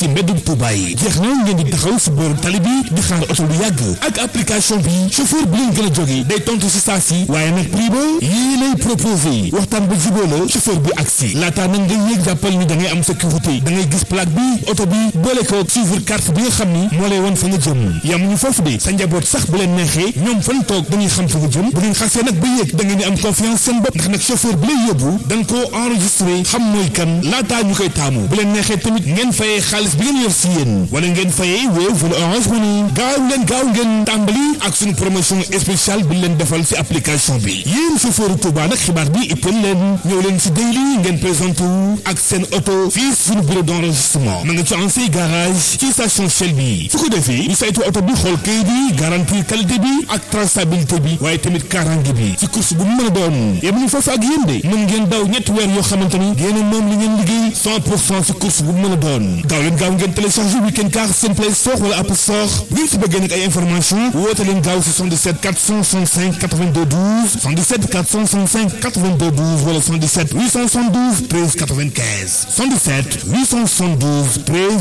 si mbeddum Touba yi jeex na ngeen di taxaw si booru tali bi di xaar oto lu yàgg ak application bi chauffeur bi leen gën a jóge day tontu si saa si waaye nag prix ba yii lay proposé waxtaan ba jubóo la chauffeur bi agsi laataa nag nga yéeg jàppal ni da ngay am sécurité da ngay gis plaque bi oto bi boole ko suivre carte bi nga xam ni moo lay wan fa nga jëm yamuñu foofu de sa njaboot sax bu leen neexee ñoom fan toog dañuy xam fa nga jëm bu ngeen xasee nag ba yéeg da ngeen di am confiance seen bopp ndax nag chauffeur bi lay yóbbu da nga koo enregistré xam mooy kan laataa ñu koy taamu bu leen neexee tamit ngeen fayee xaalis bi ngeen yor si yéen wala ngeen fayee Wave wala Orange Money gaaw leen gaaw ngeen tàmbali ak suñu promotion spéciale bi leen defal si application bi yéen chauffeur Touba nag xibaar bi itteel leen ñëw leen si daily ngeen présenté wu ak seen oto fii suñu bureau d'enregistrement ma nga ci ancien garage ci station Shell bi su ko defee ñu saytu oto bi xool kayit bi garantie qualité bi ak traçabilité bi waaye tamit kaaraange bi ci course bu mu mën a doon yemuñu foofu ak yéen de mën ngeen daw ñetti weer yoo xamante ni yéen a moom li ngeen liggéey 100 pour cent ci course bu mu mën a doon gaaw leen gaaw ngeen téléchargé weekend car seen play store wala app store bu ngeen si bëggee nag ay information woote leen gaaw 77 465 82 12 77 465 82 12 wala 77 872 13 95 77 872 13